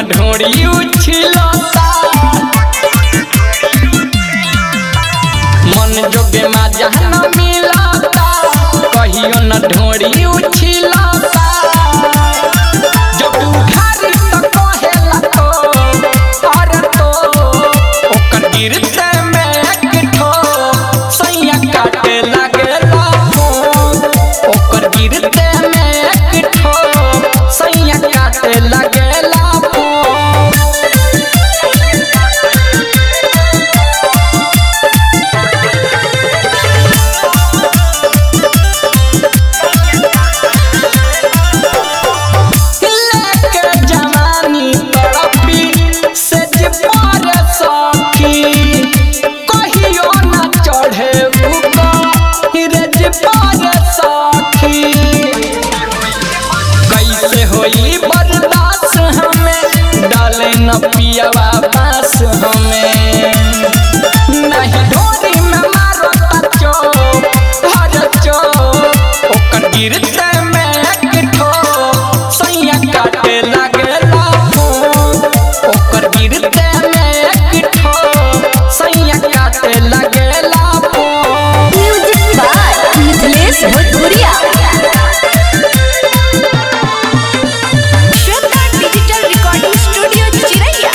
ढोरी उछलता मन जोगे मजा न मिलता कहियो न ढोरी उछलता जब उघारी त कहेला तो अरे तो ओकर गिरते में एक ठो सैया काटे लागेला फोन ओकर गिरते में एक ठो सैया काटे लागेला फोन लेके जवानी तड़पी से जे पारे सखी कहियो न चढ़े ऊपर रे जे पारे सखी कैसे होई बर्दाश्त हमें डाले न पियवा बास हमें नहीं ढोरी में मारो तचो हर चो ओकर गिरते में एक ठो सैया काटे लागेला फोन ओकर गिरते में एक ठो सैया काटे लागेला फोन म्यूजिक बाय मिथिलेश भोजपुरिया श्रद्धा डिजिटल रिकॉर्डिंग स्टूडियो चिरैया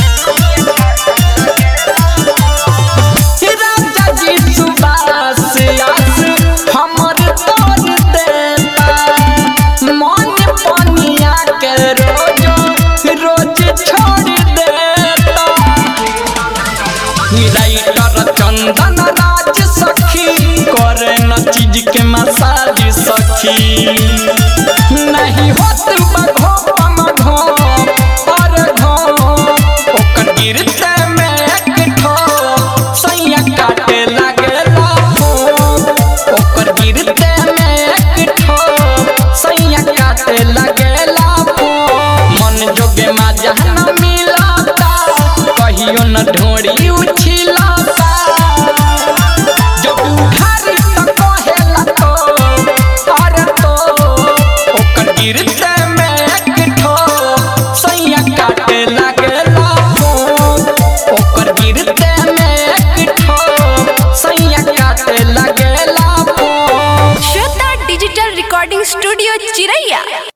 राजा जी सुबास आस हमर तोड़ देता मन पनिया के रोज रोज छोड़ देता राइटर चंदन राज सखी करे न चीज के मसाज सखी नहीं होत बघो मघो और घो ओकर गिरते में एक ठो सैया काटे लागेला फोन ओकर गिरते में एक ठो सैया काटे लागेला फोन मन जोगे मजा न मिलता कहियो न ढोरी उछलता जब उघारी त कहेला तो अरे तो ओकर गिरते में एक ठो सैया काटे लागेला फोन ओकर गिरते में एक ठो सैया काटे लागेला फोन श्रद्धा डिजिटल रिकॉर्डिंग स्टूडियो चिरैया